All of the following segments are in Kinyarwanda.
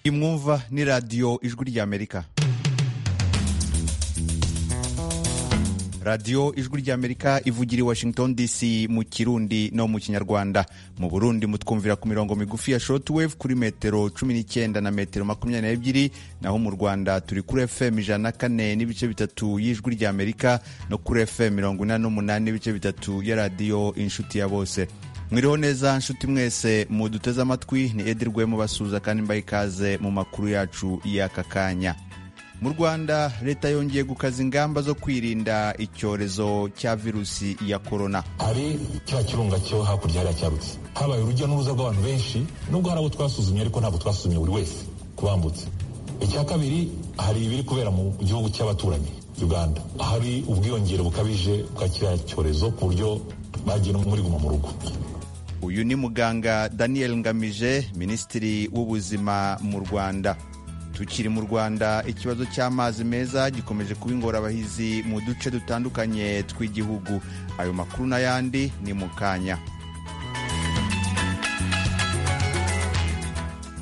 imwumva ni radiyo ijwi ry'amerika radiyo ijwi ry'amerika ivugira i washington dc mu kirundi no mu kinyarwanda mu burundi mutwumvira ku mirongo migufi ya shortwave kuri metero 19 na metero 22 naho mu rwanda turi kuri fm ijana na kane n'ibice bitatu y'ijwi ry'amerika no kuri fm mirongo inani n'umunani n'ibice bitatu ya radiyo inshuti ya bose mwiriho neza nshuti mwese muduteze amatwi ni edi rwe mubasuhuza kandi mbaye ikaze mu makuru yacu y'aka kanya mu rwanda leta yongeye gukaza ingamba zo kwirinda icyorezo cya virusi ya korona hari cya kirunga cyo hakurya hariya cyarutse habaye urujya n'uruza rw'abantu benshi nubwo hari abo twasuzumye ariko ntabwo twasuzumye buri wese kubambutse icya kabiri hari ibiri kubera mu gihugu cy'abaturanyi uganda hari ubwiyongere bukabije bwa kiriya cyorezo ku buryo bagiye no muri guma mu rugo uyu ni muganga daniel ngamije minisitiri w'ubuzima mu rwanda tukiri mu rwanda ikibazo cy'amazi meza gikomeje kuba ingorabahizi mu duce dutandukanye tw'igihugu ayo makuru n'ayandi ni mu kanya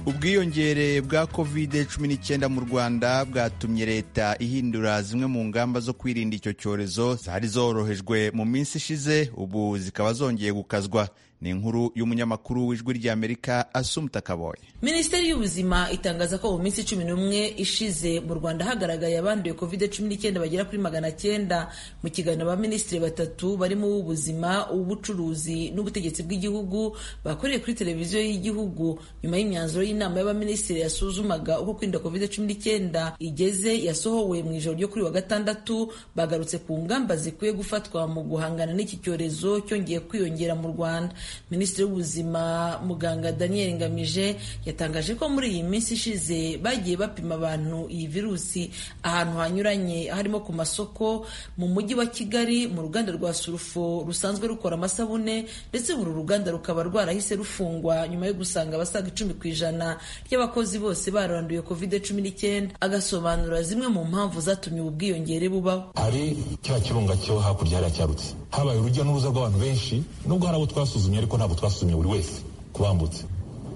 ubwiyongere bwa covid 19 mu rwanda bwatumye leta ihindura zimwe mu ngamba zo kwirinda icyo cyorezo zari zorohejwe mu minsi ishize ubu zikaba zongeye gukazwa ni inkuru y'umunyamakuru w'ijwi ry'amerika asumta kaboye minisiteri y'ubuzima itangaza ko mu minsi cumi n'umwe ishize mu rwanda hagaragaye abanduye covid cumi n'icyenda bagera kuri magana cyenda mu kiganiro abaminisitiri batatu barimo uw'ubuzima uw'ubucuruzi n'ubutegetsi bw'igihugu bakoreye kuri televiziyo y'igihugu nyuma y'imyanzuro y'inama y'abaminisitiri yasuzumaga uko kwirinda covid cumi n'icyenda igeze yasohowe mu ijoro ryo kuri wa gatandatu bagarutse ku ngamba zikwiye gufatwa mu guhangana n'iki cyorezo cyongeye kwiyongera mu rwanda minisitiri w'ubuzima muganga daniel ngamije yatangaje ko muri iyi minsi ishize bagiye bapima abantu iyi virusi ahantu hanyuranye harimo ku masoko mu mujyi wa kigali mu ruganda rwa surufo rusanzwe rukora amasabune ndetse uru ruganda rukaba rwarahise rufungwa nyuma yo gusanga abasaga icumi ku ijana ry'abakozi bose baranduye covid cumi n'icyenda agasobanura zimwe mu mpamvu zatumye ubu bwiyongere bubaho hari cya kirunga cyo hakurya hariya cyarutse habaye urujya n'uruza rw'abantu benshi nubwo hari abo twasuzumye ariko ntabwo twasuzumye buri wese kubambutse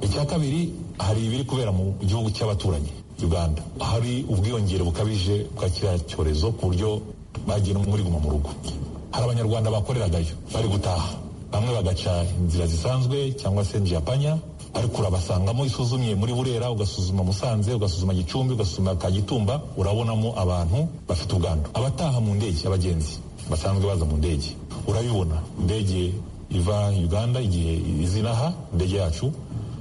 icya kabiri hari ibiri kubera mu gihugu cy'abaturanyi uganda hari ubwiyongere bukabije bwa kiriya cyorezo ku buryo bagiye no muri guma mu rugo hari abanyarwanda bakoreragayo bari gutaha bamwe bagaca inzira zisanzwe cyangwa se njiyapanya ariko urabasangamo isuzumye muri burera ugasuzuma musanze ugasuzuma gicumbi ugasuzuma kagitumba urabonamo abantu bafite ubwandu abataha mu ndege abagenzi basanzwe baza mu ndege urabibona indege iva uganda igihe izina ha indege yacu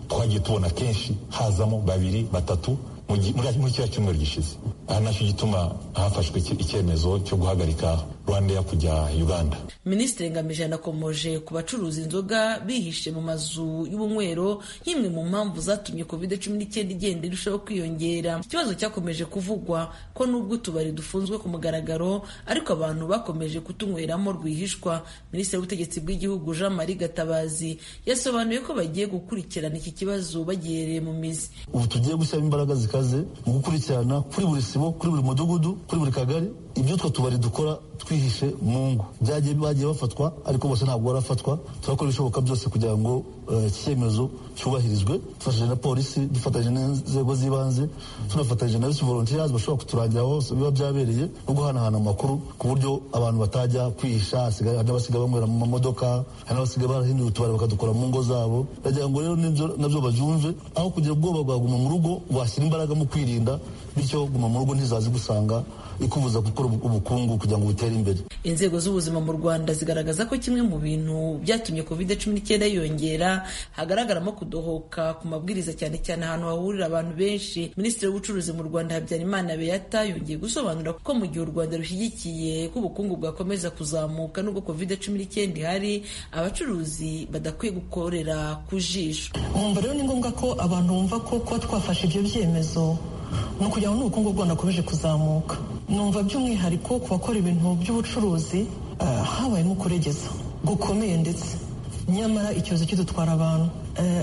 twagiye tubona kenshi hazamo babiri batatu muri kiriya cyumweru gishize aha nacyo gituma hafashwe icyemezo cyo guhagarika rwandeya kujya uganda minisitiri ngamije yanakomoje ku bacuruza inzoga bihishe mu mazu y'ubunywero nk'imwe mu mpamvu zatumye covid cumi n'icyenda igenda irushaho kwiyongera ikibazo cyakomeje kuvugwa ko n'ubwo utubari dufunzwe ku mugaragaro ariko abantu bakomeje kutunyweramo rwihishwa minisitiri w'ubutegetsi bw'igihugu jean marie gatabazi yasobanuye ko bagiye gukurikirana iki kibazo bagihereye mu mizi ubu tugiye gushyiramo imbaraga zikaze mu gukurikirana kuri buri sibo kuri buri mudugudu kuri buri kagari ibyo utwo tubari dukora twihishe mu ngo byagiye bagiye bafatwa ariko bose ntabwo barafatwa turakora ibishoboka byose kugira ngo icyemezo cyubahirizwe dufatanyije na polisi dufatanyije n'inzego z'ibanze tunafatanyije na volontiyazi bashobora kuturangira aho biba byabereye no guhanahana amakuru ku buryo abantu batajya kwihisha hari n'abasigaye banywera mu mamodoka hari n'abasigaye barahindura utubari bakadukora mu ngo zabo ndagira ngo rero nabyo babyumve aho kugira ubwoba bwaguma mu rugo washyira imbaraga mu kwirinda bityo guma mu rugo ntizazi gusanga ikubuza gukora ubukungu kugira ngo butere imbere inzego z'ubuzima mu rwanda zigaragaza ko kimwe mu bintu byatumye covid cumi n'icyenda yiyongera hagaragaramo kudohoka ku mabwiriza cyane cyane ahantu hahurira abantu benshi minisitiri w'ubucuruzi mu rwanda habyarimana beyata yongeye gusobanura ko mu gihe u rwanda rushyigikiye ko ubukungu bwakomeza kuzamuka nubwo covid cumi n'icyenda ihari abacuruzi badakwiye gukorera ku jisho wumva rero ni ngombwa ko abantu bumva ko kuba twafashe ibyo byemezo ni ukugira ngo n'ubukungu bw'u Rwanda bukomeje kuzamuka numva by'umwihariko ku bakora ibintu by'ubucuruzi habayemo kuregeza gukomeye ndetse nyamara icyorezo kidutwara abantu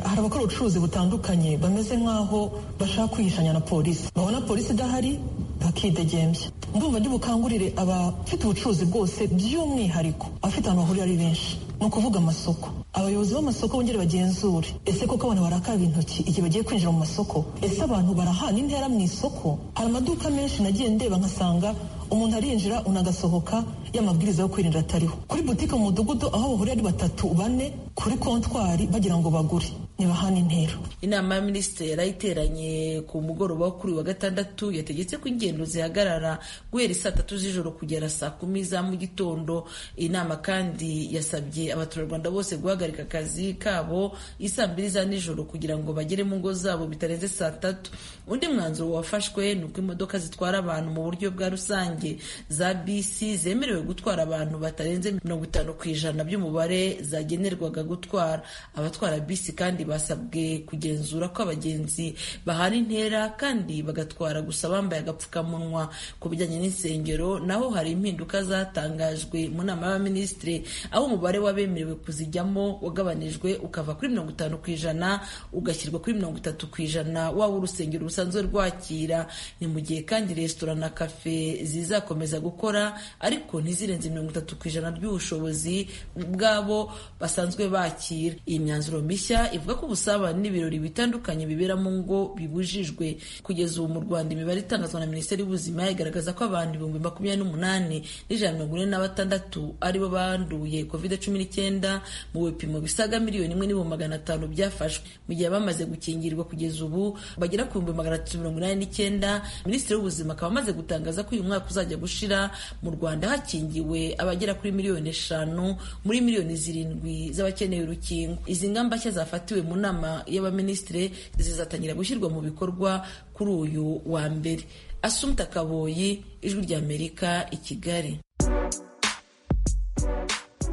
hari abakora ubucuruzi butandukanye bameze nk'aho bashaka kwihishanya na polisi babona polisi idahari bakidegembya ndumva ndibukangurire abafite ubucuruzi bwose by'umwihariko abafite ahantu bahurira ari benshi ni ukuvuga amasoko abayobozi b'amasoko bongere bagenzure ese koko abantu barakaraba intoki igihe bagiye kwinjira mu masoko ese abantu barahana intera mu isoko hari amaduka menshi nagiye ndeba nkasanga umuntu arinjira unagasohoka y'amabwiriza yo kwirinda atariho kuri butike mu mudugudu aho bahurira ari batatu bane kuri kontwari bagira ngo bagure ntibahane intera inama ya minisitiri yari iteranye ku mugoroba wo kuri uyu wa gatandatu yategetse ko ingendo zihagarara guhera saa tatu z'ijoro kugera saa kumi za mu gitondo iyi nama kandi yasabye abaturarwanda bose guhagarika akazi kabo isaa mbiri za nijoro kugira ngo bagere mu ngo zabo bitarenze saa tatu undi mwanzuro wafashwe ni uko imodoka zitwara abantu mu buryo bwa rusange za bisi zemerewe gutwara abantu batarenze mirongo itanu ku ijana by'umubare zagenerwaga gutwara abatwara bisi kandi basabwe kugenzura ko abagenzi bahana intera kandi bagatwara gusa bambaye agapfukamunwa ku bijyanye n'insengero naho hari impinduka zatangajwe mu nama y'abaminisitiri aho umubare w'abemerewe kuzijyamo wagabanijwe ukava kuri mirongo itanu ku ijana ugashyirwa kuri mirongo itatu ku ijana waba urusengero rusanzwe rwakira ni mu gihe kandi resitora na kafe zizakomeza gukora ariko ntizirenze mirongo itatu ku ijana ry'ubushobozi bw'abo basanzwe bakira iyi myanzuro mishya ivuga ko ubusabane n'ibirori bitandukanye bibera mu ngo bibujijwe kugeza ubu mu Rwanda imibare itangazwa na Minisiteri y'Ubuzima igaragaza ko abantu ibihumbi makumyabiri n'umunani n'ijana mirongo ine na batandatu aribo banduye kovide cumi n'icyenda mu bipimo bisaga miliyoni imwe n'ibihumbi magana atanu byafashwe mu gihe bamaze gukingirwa kugeza ubu bagera ku bihumbi magana atatu mirongo inani n'icyenda Minisitiri w'Ubuzima akaba amaze gutangaza ko uyu mwaka uzajya gushira mu Rwanda hakingiwe abagera kuri miliyoni eshanu muri miliyoni zirindwi z'abakeneye urukingo izi ngamba nshya zafatiwe mu nama y'abaminisitiri zizatangira gushyirwa mu bikorwa kuri uyu wa mbere asumta kaboyi ijwi ry'amerika i kigali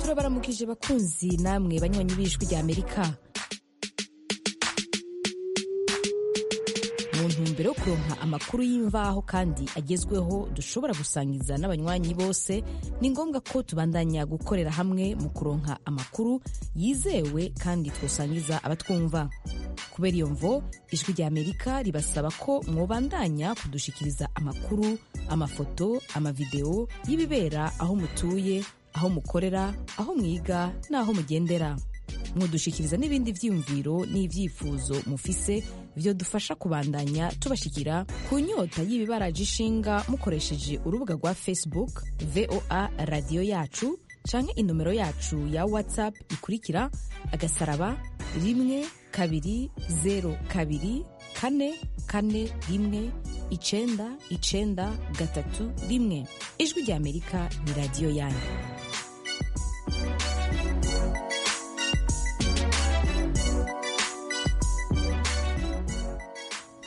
turabaramukije bakunzi namwe banywanyi b'ijwi ry'amerika mu ntumbero yo kuronka amakuru y'imvaho kandi agezweho dushobora gusangiza n'abanywanyi bose ni ngombwa ko tubandanya gukorera hamwe mu kuronka amakuru yizewe kandi twasangiza abatwumva kubera iyo mvo ijwi ry'amerika ribasaba ko mwobandanya kudushikiriza amakuru amafoto amavidewo y'ibibera aho mutuye aho mukorera aho mwiga n'aho mugendera mwodushikiriza n'ibindi byiyumviro n'ibyifuzo mufise byo dufasha kubandanya tubashikira ku nyota y'ibibaraje ishinga mukoresheje urubuga rwa facebook voa radiyo yacu canke inomero yacu ya whatsapp ikurikira agasaraba rimwe kabiri zeru kabiri kane kane rimwe icenda icenda gatatu rimwe ijwi ry'amerika ni radiyo yanyu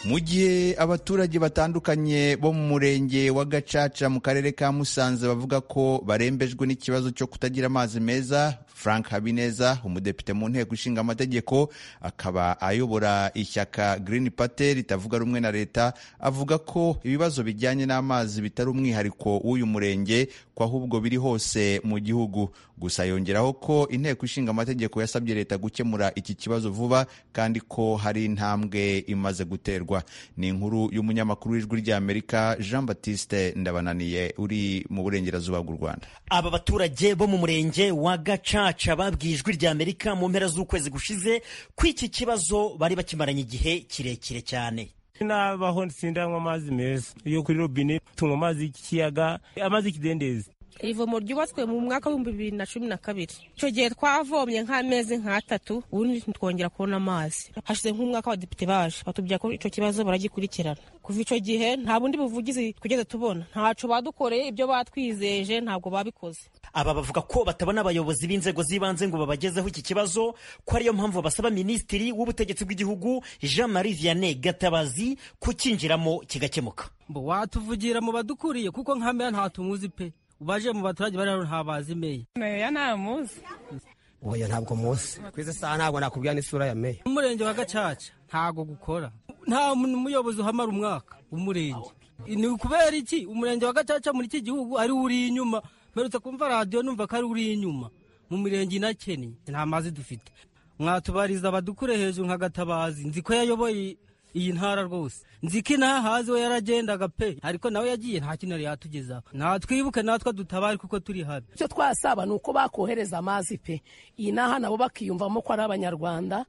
mu gihe abaturage batandukanye bo mu murenge wa gacaca mu karere ka musanze bavuga ko barembejwe n'ikibazo cyo kutagira amazi meza frank habineza umudepite mu nteko ishinga amategeko akaba ayobora ishyaka green party ritavuga rumwe na leta avuga ko ibibazo bijyanye n'amazi bitari umwihariko w'uyu murenge ko ahubwo biri hose mu gihugu gusa yongeraho ko inteko ishinga amategeko yasabye leta gukemura iki kibazo vuba kandi ko hari intambwe imaze guterwa ni inkuru y'umunyamakuru w'ijwi ry'amerika jean batiste ndabananiye uri mu burengerazuba bw'u rwanda aba baturage bo mu murenge wa gacaca babwiye ijwi ry'amerika mu mpera z'ukwezi gushize ko iki kibazo bari bakimaranye igihe kirekire cyane nabaho sindanywa amazi meza yo kuri robine tunywa amazi y'ikiyaga amazi y'ikidendezi ivomo ryubatswe mu mwaka w'ibihumbi bibiri na cumi na kabiri icyo gihe twavomye nk'amezi nk'atatu ubundi ntitwongera kubona amazi hashize nk'umwaka abadepite baje batubwira ko icyo kibazo baragikurikirana kuva icyo gihe nta bundi buvugizi twigeze tubona ntacyo badukoreye ibyo batwizeje ntabwo babikoze aba bavuga ko batabona abayobozi b'inzego z'ibanze ngo babagezeho iki kibazo ko ariyo mpamvu basaba minisitiri w'ubutegetsi bw'igihugu jean marie vianney gatabazi kukinjiramo kigakemuka watuvugira mu badukuriye kuko nkamera nta tumuzi pe ubaje mu baturage bari hano ntabazi meya meya ntamuzi oya ntabwo muzi ku izi saha ntabwo nakubwira n'isura ya meya umurenge wa gacaca ntabwo gukora nta muyobozi uhamara umwaka umurenge ni ukubera iki umurenge wa gacaca muri iki gihugu ari uri inyuma mperutse kumva radiyo numva ko ari uri inyuma mu mirenge inakeneye nta mazi dufite mwatubariza abadukure hejuru nka gatabazi nzi ko yayoboye iyi ntara rwose nzi ko inaha haziwe yaragendaga pe ariko nawe yagiye nta kintu yari yatugezaho natwibuke natwe dutabare kuko turi habi icyo twasaba ni uko bakohereza amazi pe iyi naha nabo bakiyumvamo ko ari abanyarwanda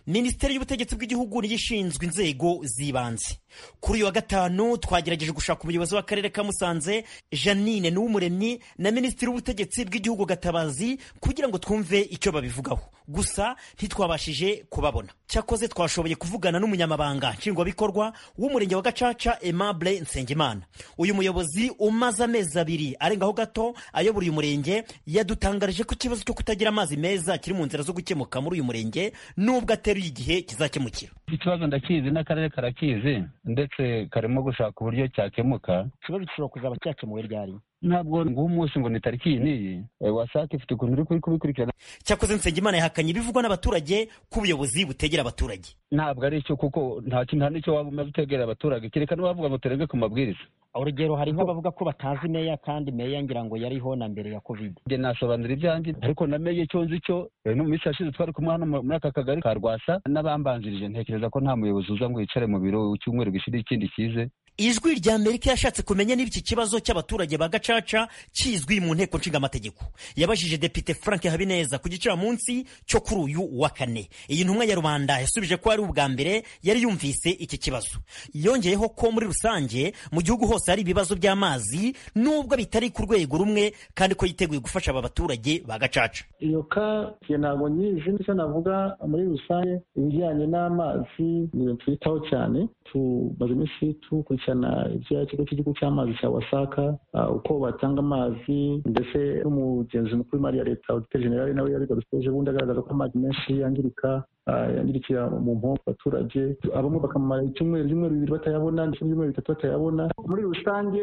minisiteri y'ubutegetsi bw'igihugu niyo ishinzwe inzego z'ibanze kuri uyu wa gatanu twagerageje gushaka umuyobozi w'akarere ka musanze janine n'uwumuremyi na minisitiri w'ubutegetsi bw'igihugu gatabazi kugira ngo twumve icyo babivugaho gusa ntitwabashije kubabona cyakoze twashoboye kuvugana n'umunyamabanga nshingwabikorwa w'umurenge wa gacaca aimable nsengimana uyu muyobozi umaze amezi abiri arengaho gato ayobora uyu murenge yadutangarije ko ikibazo cyo kutagira amazi meza kiri mu nzira zo gukemuka muri uyu murenge nubwo ateruye igihe kizakemukira ikibazo ndakizi n'akarere karakizi ndetse karimo gushaka uburyo cyakemuka ikibazo gishobora kuzaba cyakemuwe ryari ntabwo nguha umunsi ngo ni tariki iyi n'iyi wasake ifite ukuntu uri kubikurikirana cyakoze nsengimana yahakanye ibivugwa n'abaturage ko ubuyobozi butegera abaturage ntabwo ari cyo kuko nta kintu nta n'icyo waba umaze utegera abaturage kereka n'abavuga ngo turenge ku mabwiriza urugero hari nk'abavuga ko batazi meya kandi meya ngira ngo yariho na mbere ya kovide njye nasobanura ibyanjye ariko na meya icyo nzi cyo no mu minsi yashize twari kumwe hano muri aka kagari ka rwasa n'abambanjirije ntekereza ko nta muyobozi uza ngo yicare mu biro icyumweru gishira ikindi kize ijwi rya amerika yashatse kumenya niba iki kibazo cy'abaturage ba gacaca kizwi mu nteko nshingamategeko yabajije depite frank habineza ku gicamunsi cyo kuri uyu wa kane iyi ntumwa ya rubanda yasubije ko ari ubwa mbere yari yumvise iki kibazo yongeyeho ko muri rusange mu gihugu hose hari ibibazo by'amazi nubwo bitari ku rwego rumwe kandi ko yiteguye gufasha aba baturage ba gacaca iyo ka ntabwo nyinshi nicyo navuga muri rusange ibijyanye n'amazi ni ibintu twitaho cyane tumaze iminsi tukurikira gukurikirana ikigo cy'igihugu cy'amazi cya wasaka uko batanga amazi ndetse n'umugenzi mukuru w'imari ya leta odite generale nawe yabigarutseje ubundi agaragaza ko amazi menshi yangirika yangirikira mu mpombo abaturage abamwe bakamara icyumweru ibyumweru bibiri batayabona ndetse n'ibyumweru bitatu batayabona muri rusange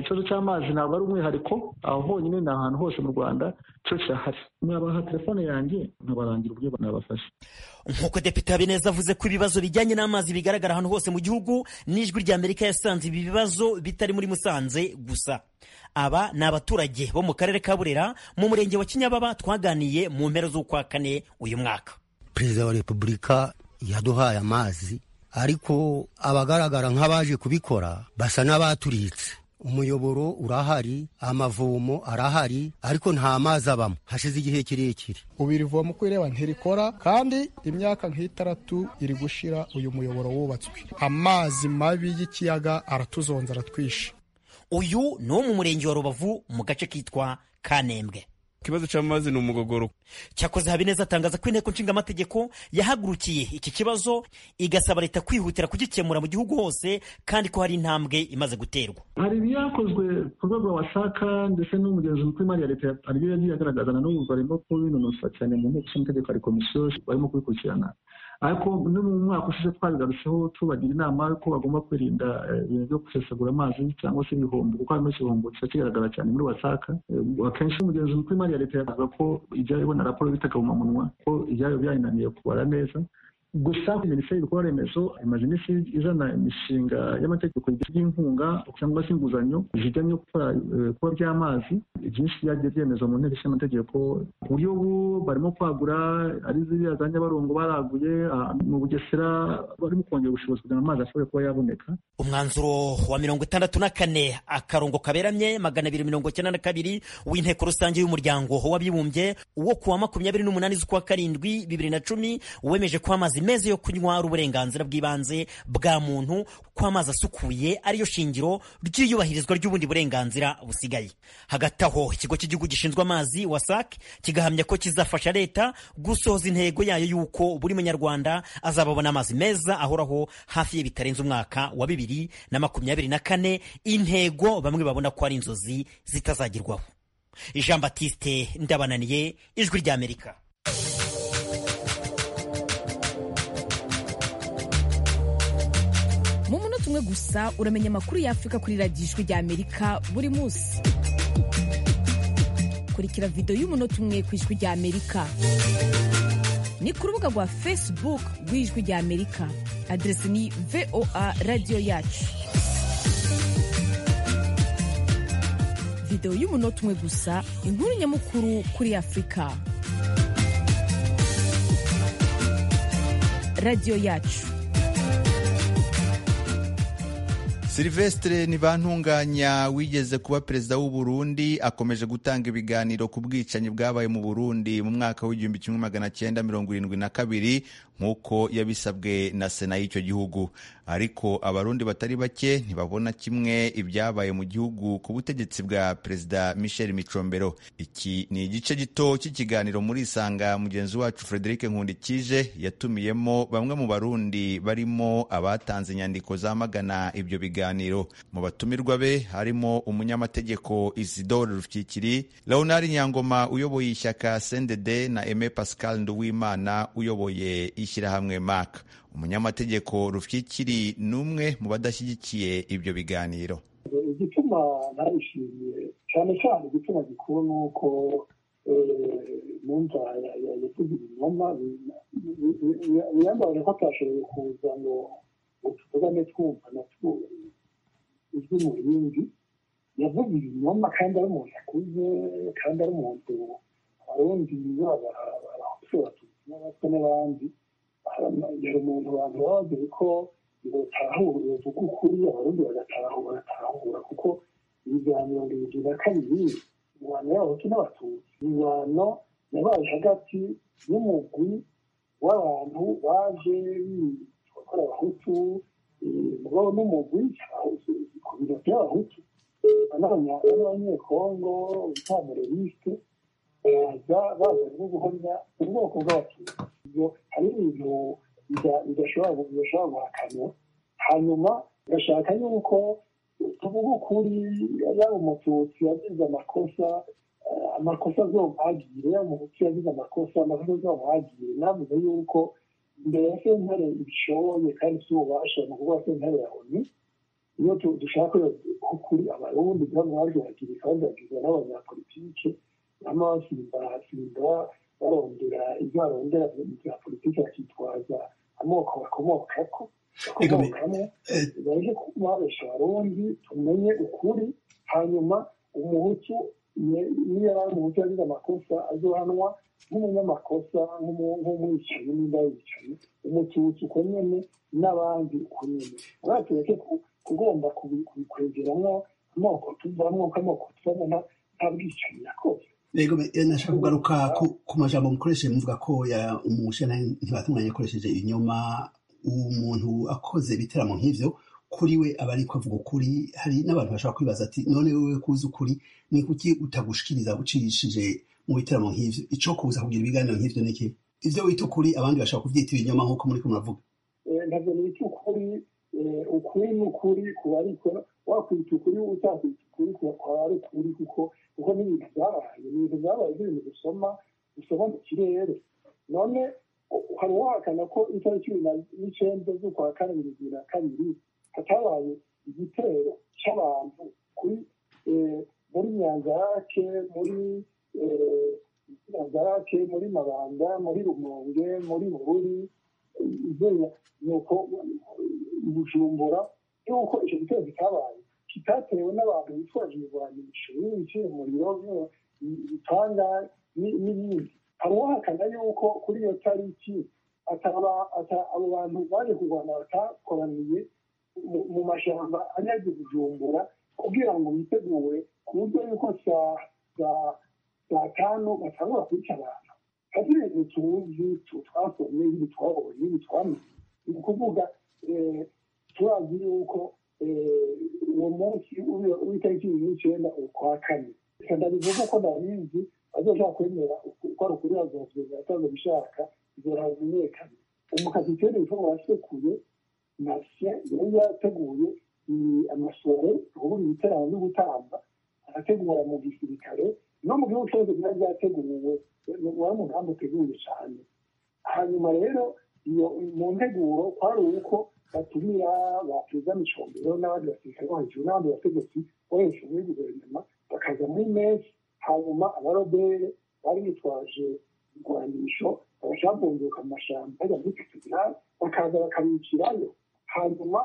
ikibazo cy'amazi ntabwo ari umwihariko aho honyine ni ahantu hose mu rwanda cyo kirahari mwabaha telefone yanjye nkabarangira uburyo nabafasha nk'uko depite habineza avuze ko ibibazo bijyanye n'amazi bigaragara ahantu hose mu gihugu n'ijwi ry'amerika yasanze ibi bibazo bitari muri musanze gusa aba ni abaturage bo mu karere ka burera mu murenge wa kinyababa twaganiye mu mpera z'ukwa kane uyu mwaka perezida wa repubulika yaduhaye amazi ariko abagaragara nk'abaje kubikora basa n'abaturitse umuyoboro urahari amavomo arahari ariko nta mazi abamo hashize igihe kirekire ubu iri vomo uko ireba ntirikora kandi imyaka nk'itaratu iri gushira uyu muyoboro wubatswe amazi mabi y'ikiyaga aratuzonza aratwishe uyu ni wo mu murenge wa rubavu mu gace kitwa kanembwe ikibazo cy'amazi ni umugogoro cyakoze habineza atangaza ko inteko nshingamategeko yahagurukiye iki kibazo igasaba leta kwihutira kugikemura mu gihugu hose kandi ko hari intambwe imaze guterwa hari ibiyakozwe ku rwego wasaka ndetse n'umugenzi mukuru w'imari ya leta aribyo yagiye agaragaza na n'ubu barimo kubinonosa cyane mu nteko nshingamategeko hari komisiyo barimo kubikurikirana ariko no mu mwaka ushize twabigarutseho tubagira inama y'uko bagomba kwirinda ibintu byo gusesagura amazi cyangwa se ibihombo kuko harimo igihombo kiba kigaragara cyane muri wasaka akenshi umugenzi mukuru w'imari ya leta yavuga ko ijya ibona raporo y'itakabumamunwa ko ibyayo byayinaniye kubara neza gusa minisiteri y'ibikorwa remezo imaze iminsi izana imishinga y'amategeko y'inkunga cyangwa se inguzanyo zijyanye no gukora ibikorwa by'amazi byinshi byagiye byemezwa mu nteko ishinga amategeko ku buryo ubu barimo kwagura ari ziriya za nyabarongo baraguye mu bugesera barimo kongera ubushobozi kugira ngo amazi ashobore kuba yaboneka umwanzuro wa mirongo itandatu na kane akarongo kaberamye magana abiri mirongo icyenda na kabiri w'inteko rusange y'umuryango w'abibumbye wo kuwa makumyabiri n'umunani z'ukwa karindwi bibiri na cumi wemeje ko amazi meza yo kunywa ari uburenganzira bw'ibanze bwa muntu ko amazi asukuye ariyo shingiro ry'iyubahirizwa ry'ubundi burenganzira busigaye hagati aho ikigo cy'igihugu gishinzwe amazi wasake kigahamya ko kizafasha leta gusohoza intego yayo y'uko buri munyarwanda azababona amazi meza ahoraho hafi ye bitarenze umwaka wa bibiri na makumyabiri na kane intego bamwe babona ko ari inzozi zitazagerwaho jean batiste ndabananiye ijwi ry'amerika mu munota umwe gusa uramenya amakuru y'afurika kuri radiyo ijwi ry'amerika buri munsi kurikira videwo y'umunota umwe ku ijwi ry'amerika ni ku rubuga rwa facebook rw'ijwi ry'amerika aderesi ni voa radiyo yacu videwo y'umunota umwe gusa inkuru nyamukuru kuri afurika radiyo yacu silivesitire ntibantunganya wigeze kuba perezida w'u Burundi akomeje gutanga ibiganiro ku bwicanyi bwabaye mu burundi mu mwaka w'igihumbi kimwe magana cyenda mirongo irindwi na kabiri nk'uko yabisabwe na sena y'icyo gihugu ariko abarundi batari bake ntibabona kimwe ibyabaye mu gihugu ku butegetsi bwa perezida michel micombero iki ni igice gito cy'ikiganiro muri isanga mugenzi wacu frederic nkundikije yatumiyemo bamwe mu barundi barimo abatanze inyandiko zamagana ibyo biganiro biganiro mu batumirwa be harimo umunyamategeko isidore rufyikiri leonard nyangoma uyoboye ishyaka sendede na aime pascal nduwimana uyoboye ishyirahamwe mak umunyamategeko rufyikiri ni umwe mu badashyigikiye ibyo biganiro igituma narishimiye cyane cyane igituma gikuru ni uko numva yatugira ibinyoma biyambaye ko atashoboye kuza ngo utugane twumva natwo uzwi mu bindi yavuze ibinyoma kandi ari umuntu akuze kandi ari umuntu abarundi abahutu abatutsi n'abatwa n'abandi yari umuntu abantu baba bagere ko batahura kuko ukuri abarundi bagatahura bagatahura kuko ibiganiro mirongo na kabiri imibano y'abahutu n'abatutsi imibano yabaye hagati y'umugwi w'abantu baje gukora abahutu mugabo n'umugwi ku biro by'abahutu n'abanyekongo ntamureriste baza bazanye no guhonya ubwoko bw'abatutsi ibyo hari ibintu bidashobora guhakanwa hanyuma gashaka yuko tuvuga ukuri yaba umututsi yagize amakosa amakosa azomwagire yaba umututsi yagize amakosa amakosa azomwagire navuze yuko imbere ya sentare ibishoboye kandi tububasha ni ukuvuga sentare ya onu iyo dushaka kuri abarundi kandi baje bagira kandi bagirwa n'abanyapolitike nama basimbasimba barondera ibyo barondera bya politiki bakitwaza amoko bakomokako bakomokamo baje kubabesha abarundi tumenye ukuri hanyuma umuhutu niyo yari umuhutu yagize amakosa azohanwa nk'umunyamakosa nk'umwicanyi n'inda yicanyi umututsi uko nyene n'abandi uko nyene urabona tureke kugomba kubikwegeramwo amoko tuvamwo k'amoko tubona nta bwicanyi yakoze rego nashaka kugaruka ku majambo mukoresheje muvuga ko umushenani ntibatunganya akoresheje inyuma umuntu akoze ibiteramo nk'ivyo kuri we aba ariko avuga ukuri hari n'abantu bashobora kwibaza ati none wewe kuzi ukuri ni kuki utagushikiriza ucishije mu bitaramo nk'ivyo ico kuza kugira ibiganiro nk'ivyo niki ivyo wita ukuri abandi bashaka kuvyita ibinyoma nk'uko muri kumuravuga ntabwo nita ukuri ukuri ni ukuri kuba ariko wakwita ukuri utakwita ukuri kuba ari ukuri kuko kuko ni ibintu byabaye ni ibintu byabaye nk'ibintu dusoma dusoma mu kirere none hari uwahakana ko itariki cumi n'icenda z'ukwa kane bibiri bibiri na kabiri hatabaye igitero cy'abantu kuri muri nyanzarake muri nyanzarake muri mabanda muri rumonge muri bururi nuko bujumbura yuko icyo gitero kitabaye kitatewe n'abantu bitwaje ibirwanisho biciye umuriro bitanga n'ibindi hari uwahakana yuko kuri iyo tariki abo bantu baje kurwana batakoraniye mu mashyamba anyagiye bujumbura kugira ngo bitegure ku buryo yuko saa tanu batangura kwica abantu hari ibintu tuzi twasomye ibi twabonye ibi twamenye ni ukuvuga turazi yuko uwo munsi w'itariki n'icenda ukwa kane ndabivuga ko ndabizi bazoshaka kwemera ko ari ukuri bazovyoza atazo bishaka bizoramenyekana umukazi tene ibikorwa wasekuye nasiya yari yateguye amasore ubundi ibiterane byo gutamba arategura mu gisirikare no mu gihugu cyose byari byateguwe wari umugambi uteguye cyane hanyuma rero iyo mu nteguro kwari uko batumira baperezida micombero n'abandi basirikare bo hejuru n'abandi bategetsi bo hejuru muri guverinoma bakaza muri mesi hanyuma abarobere bari bitwaje igwanisho abashaka bunguka mu mashyamba bajya muri katedrali bakaza bakabicirayo hanyuma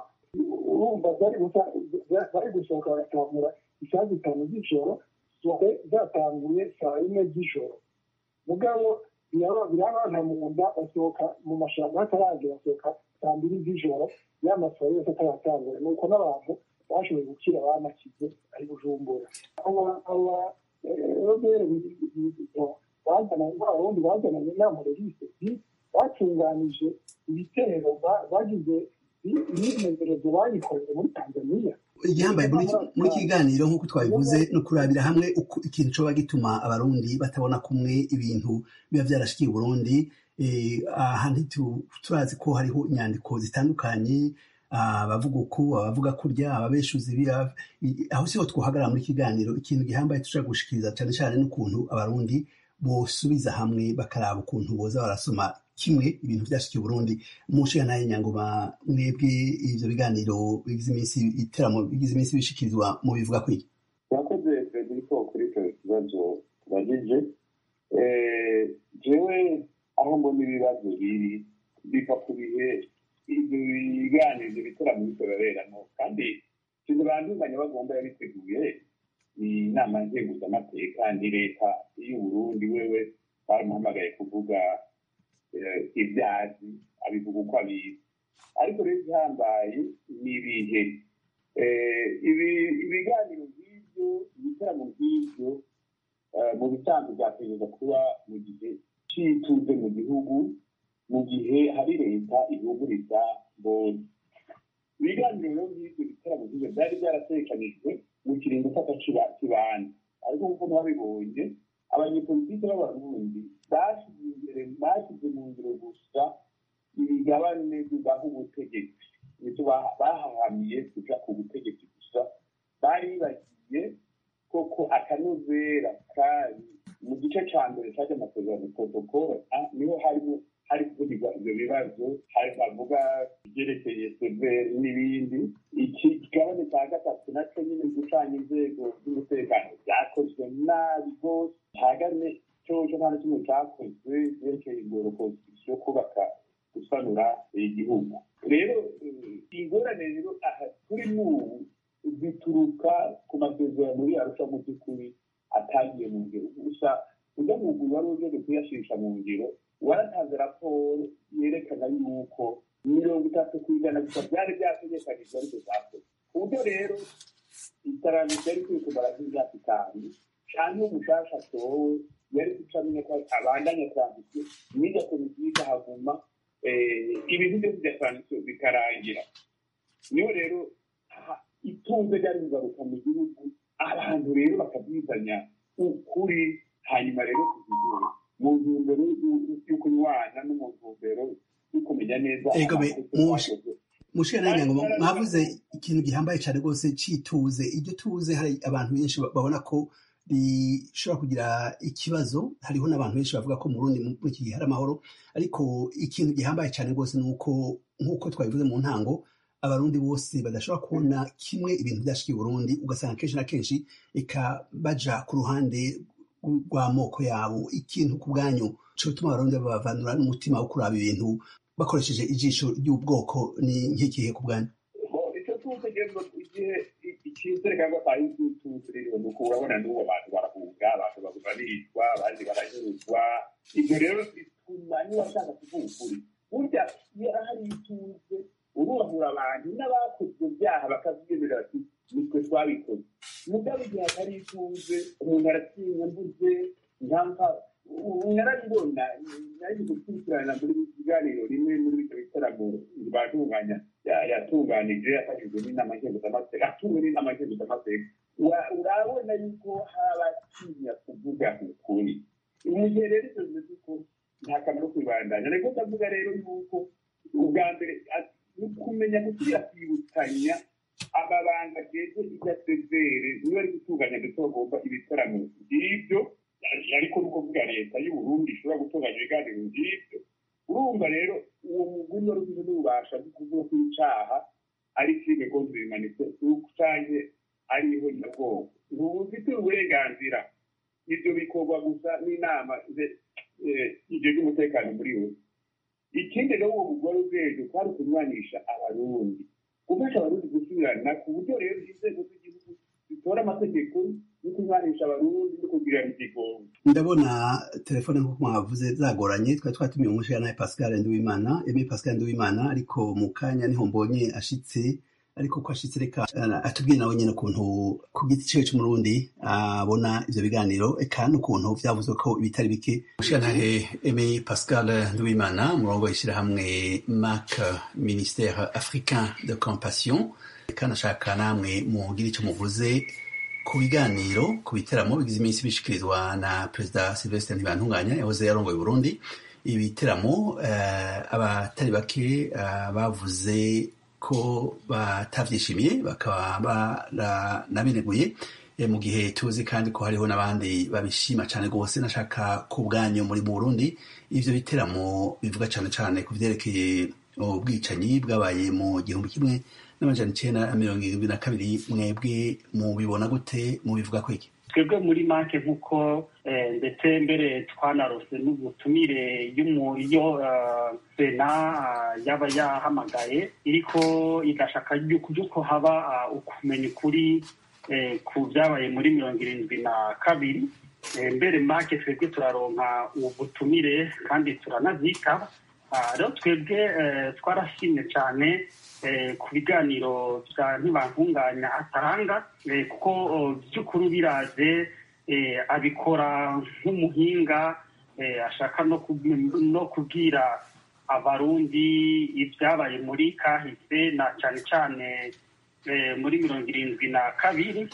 urumva bari gusohoka bagatahura isaha zitanu z'ijoro sohe zatanguye saa yine z'ijoro mugabo birabana mu nda basohoka mu mashyamba hataragera basohoka saa mbiri z'ijoro ya masohoro yose ataratangura ni uko n'abantu bashoboye gukira abanakize ari bujumbura aba robere bazana abarundi bazananye inama regise batunganije ibitero bagize imyimenyerezo bayikoreye muri tanzaniya igihambaye muri muri iki kiganiro nk'uko twabivuze ni ukurabira hamwe uko ikintu cyoba gituma abarundi batabona kumwe ibintu biba byarashikiye uburundi Eh, aha ntitu- turazi ko hariho inyandiko zitandukanye ah, abavuga uku abavuga kurya ababeshuzi biya i- aho siho twahagarara muri iki kiganiro ikintu gihambaye dushobora gushikiriza cyane cyane n'ukuntu abarundi bosubiza hamwe bakaraba ukuntu boza barasoma kimwe ibintu byashikiye uburundi mushiga naye nyangoma mwebwe ivyo biganiro bigize iminsi iteramo bigize iminsi bishikirizwa mu bivuga kwiki yakoze federiko kuri icyo kibazo tubagije Eh, jewe aho mbona ibibazo biri biva ku bihe ibyo biganiro ibyo bitaramo bitorereramo kandi sinzi bandunganya bagomba yabiteguye ni inama nkenguzamateka ni leta y'uburundi wewe baramuhamagaye kuvuga eh, ibyazi abivuga uko abizi ariko rero igihambaye ni ibihe Eh, ibi- ibiganiro nk'ibyo ibitaramo nk'ibyo eh, mu bisanzwe byategereza kuba mu gihe cy'ituze mu gihugu mu gihe hari leta ihuguriza mbonye ibiganiro rero nk'ibyo bitaramo nk'ibyo byari byaratekanijwe mu kiringo cy'agaciba kibanza ariko nk'uko mwabibonye abanyepolitike b'abarundi bashyize imbere bashyize mu ngiro gusa imigabane bibaha ubutegetsi nicyo baha- bahahamiye kuja ku butegetsi gusa bari bagiye koko akanozera kari mu gice ca mbere caje amasezerano protocole ah, niho harimo hari kuvugirwa ivyo bibazo hari bavuga ivyerekeye severi n'ibindi iki kigabane ca gatatu naco nyine gucanya inzego z'umutekano vyakozwe nabi rwose hagane coco nta na kimwe cakozwe vyerekeye igorokozi yo kubaka gusanura igihugu rero eh, ingorane rero aha turi n'ubu zituruka ku masezerano muri arusha mu by'ukuri atagiye mu ngero gusa ujya mu gihe wari ujyaje kuyashirisha mu ngiro waratanze raporo yerekana yuko mirongo itatu ku ijana gusa byari byategekanijwe ariko zakoze ku buryo rero iterambere ryari kuri kumara nk'imyaka itanu cyangwa umushasha atowe yari gucamenya ko abandanya transition n'iyo komisiyo ikahaguma eh, ibintu byose bya transition bikarangira niyo rero aha, itunze ryari kugaruka mu gihugu abantu rero bakabyizanya ukuri hanyuma rero kuzigura mu ntumbero y'u- y'ukunywana no mu ntumbero yo kumenya neza Egome, amakosa mushi- twakoze. mushikana nyangoma mwavuze ikintu gihambaye cyane rwose cituze iryo tuze hari abantu benshi ba- babona ko rishobora kugira ikibazo hariho n'abantu benshi bavuga ko mu Burundi mu muri iki gihe hari amahoro ariko ikintu gihambaye cyane rwose ni uko nk'uko twabivuze mu ntango abarundi bose badashobora kubona kimwe ibintu byashikiye uburundi ugasanga kenshi na kenshi eka baja ku ruhande rw'amoko yabo ikintu ku bwanyu cyotuma abarundi babavanura n'umutima wo kuraba ibintu bakoresheje ijisho ry'ubwoko ni nk'ikihe ku bwanyu Bon, icyo tuzi rero igihe i- icyizere cyangwa tayo tuzi rero ni uko urabona n'ubu abantu barahunga abantu baburanishwa abandi baranyurwa ibyo rero bituma niba ashaka kuvuga ukuri burya iyo hari ituze ururahura abantu n'abakoze ibyo byaha bakabyemera bati nitwe twabikoze mugabo igihe atari ituze umuntu aratinya mbuze nta mpamvu narabibona nari gukurikirana muri ibi biganiro rimwe muri ibyo bitaramo batunganya ya- yatunganije yafashijwe n'inama nkenguzamateka atuwe n'inama nkenguzamateka Ura- urabona yuko habatinya kuvuga ukuri igihe rero ibyo bivuze ko nta kamaro kwibandanya ariko ndavuga rero yuko ubwa mbere ati- ni kumenya gusubira kwibukanya amabanga ageze irya sezere niba ari gutunganya ndetse bagomba ibitaramo by'ibyo ariko ni ukuvuga leta y'uburundi ishobora gutunganya ibiganiro by'ibyo urumva rero uwo mugwi wari ufite n'ububasha bwo kuvuga ko icyaha ari crime contre humanité cyangwa ari ihonyabwoko ntubufite uburenganzira ibyo bikorwa gusa n'inama ze- eh, ibyo by'umutekano muri we ikindi rero uwo mugore ubwenge kwari kunywanisha abarundi gufasha abarundi gusubirana ku buryo rero inzego z'igihugu zitora amategeko yo kunywanisha abarundi no kugirana igigongo ndabona telefone nk'uko mwavuze zagoranye twari twatumiye umushana ya pascal nduwimana eme pascal nduwimana ariko mu kanya niho mbonye ashitse ariko ko ashitse reka eh, atubwire nawe nyine ukuntu ku giti ciwe c'umurundi abona ivyo biganiro eka n'ukuntu vyavuzwe ko ibitari bike mushirantahe aimé pascal nduwimana umurongo w'ishirahamwe mac ministère africain de compassion eka nashaka namwe mugira ico muvuze ku biganiro ku biteramo bigize iminsi bishikirizwa na perezida sylvestre ntibantunganya yahoze yarongoye burundi ibiteramo eh, abatari bake eh, bavuze ko batabyishimiye bakaba baranabineguye Eh, mu gihe tuzi kandi ko hariho n'abandi babishima cyane rwose nashaka ku bwanyu muri burundi ivyo biteramo bivuga cyane cyane ku vyerekeye ubwicanyi bwabaye mu gihumbi kimwe n'amajana icenda na mirongo irindwi na kabiri mwebwe mubibona gute mubivuga ko iki twebwe muri make nk'uko eh, ndetse mbere twanarose n'ubutumire y'umu- yo eh, sena ah, yaba yahamagaye iriko igashaka yuko yuko haba ah, ukumenya ukuri eh, ku byabaye muri mirongo irindwi na kabiri Eh, mbere make twebwe turaronka ubutumire kandi turanavyitaba Ah, rero twebwe eh, twarashimye cyane eh, ku biganiro bya ntibantunganya atanga eh, kuko oh, by'ukuri biraze eh, abikora nk'umuhinga eh, ashaka no ku- no kubwira abarundi ibyabaye muri kahise na cyane cyane eh, muri mirongo irindwi na kabiri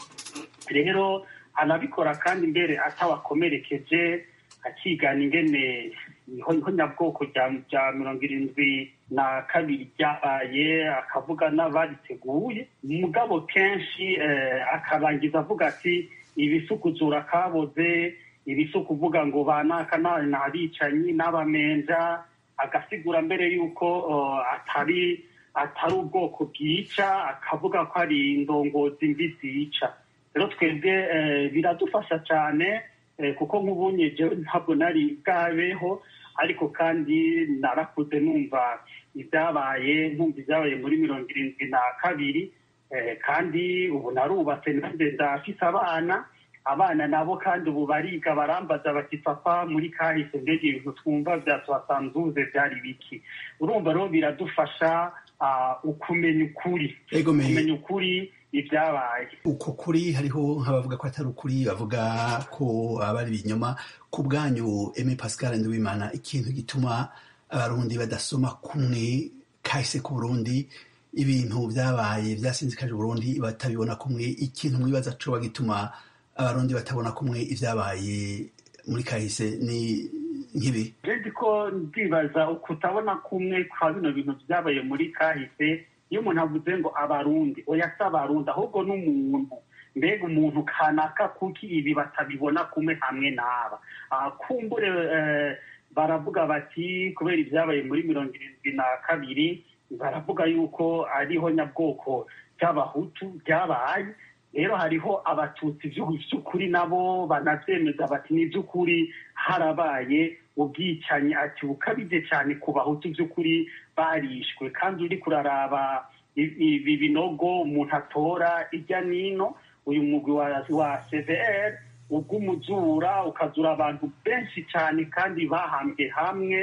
rero anabikora kandi mbere atawakomerekeje akigana ingene niho niho nyabwoko rya rya mirongo irindwi na kabiri ryabaye akavuga n'abariteguye mugabo kenshi eh, akabangiza avuga ati ibisukuzura kaboze ibisukuvuga ngo banaka na- n'abicanyi n'abamenja agasigura mbere yuko oh, atari atari ubwoko bwica akavuga ko ari indongozi mbi zica rero twebwe eh, biradufasha cyane eh, kuko nk'ubunye jewe ntabwo nari bwabeho ariko kandi narakuze numva ibyabaye nkumva ibyabaye muri mirongo irindwi na kabiri eh, kandi ubu narubatse nanjye ndafise abana abana nabo kandi ubu bariga barambaza bati papa muri kahise mbega ibintu twumva vyatuhasanzuze byari biki urumva rero biradufasha ah, ukumenya ukuri Ego me- kumenya ukuri ibyabaye uko kuri hariho nk'abavuga ko atari ukuri bavuga ko aba ari ibinyoma ku bwanyu Aimé Pascal Nduwimana ikintu gituma abarundi badasoma kumwe kahise ku Burundi ibintu byabaye byasinzikaje Burundi batabibona kumwe ikintu mwibaza co gituma abarundi batabona kumwe ibyabaye muri kahise ni nk'ibi jewe ko ndibaza kutabona kumwe kwa bino bintu byabaye muri kahise iyo umuntu avuze ngo abarundi oya si abarundi ahubwo n'umuntu mbega umuntu kanaka kuki ibi batabibona kumwe hamwe n'aba Ah, kumbure eh, baravuga bati kubera ibyabaye muri mirongo irindwi na kabiri baravuga yuko ariho nyabwoko by'abahutu byabaye rero hariho abatutsi by'u- by'ukuri nabo banabyemeza bati ni iby'ukuri harabaye ubwicanyi ati bukabije cyane ku bahutu by'ukuri barishwe kandi uri kuraraba i- ibi binogo umuntu atora ijya n'ino uyu mugwi wa, wa cvr ubw'umuzura ukazura abantu benshi cyane kandi bahambwe hamwe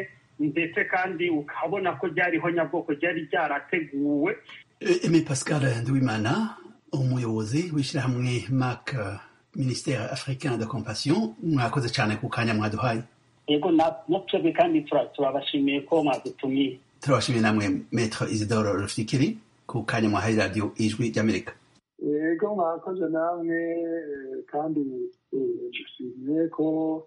ndetse kandi ukabona ko ryariho nyabwoko ryari ryarateguwe Aimé Pascal Nduwimana umuyobozi w'ishyirahamwe mac ministère africain de compassion mwakoze cyane ku kanya mwaduhaye yego na- na twebwe kandi tura- turabashimiye ko mwadutumiye turabashimiye namwe maître isidore rufikiri ku kanya mwahaye radio ijwi ry'amerika yego mwakoze namwe eh, kandi dushimiye ko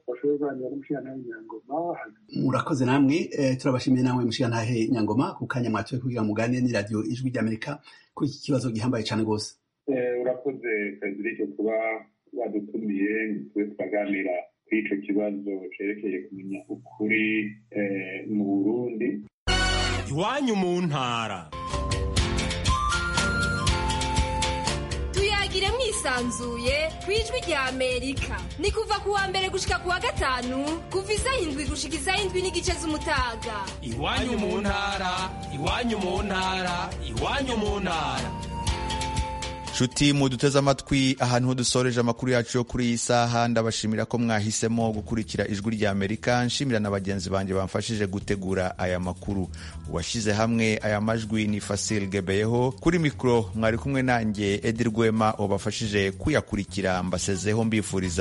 bashoboye kuganira n'umushyiranaho w'imyangoma murakoze namwe eh, turabashimiye namwe mushirantahe nyangoma ku kanya mwatuye kugira muganire ni radio ijwi ry'amerika kuri iki kibazo gihambaye cyane rwose Eh, urakoze Frederic kuba wadutumiye ngo tube turaganira kuri ico kibazo cerekeye kumenya ukuri eh, mu Burundi iwanyu mu ntara tuyagire mwisanzuye ku ijwi rya amerika ni kuva ku wa mbere gushika ku wa gatanu kuva isaha indwi gushika isaha indwi n'igice z'umutaga iwanyu mu ntara iwanyu mu ntara iwanyu mu ntara nshuti muduteze amatwi ahantu ho dusoreje amakuru yacu yo kuri iyi saha ndabashimira ko mwahisemo gukurikira ijwi rya amerika nshimira na bagenzi banjye bamfashije gutegura aya makuru uwashyize hamwe aya majwi ni fasil gebeyeho kuri mikoro mwari kumwe nanjye edi rwema wabafashije kuyakurikira mbasezeho mbifuriza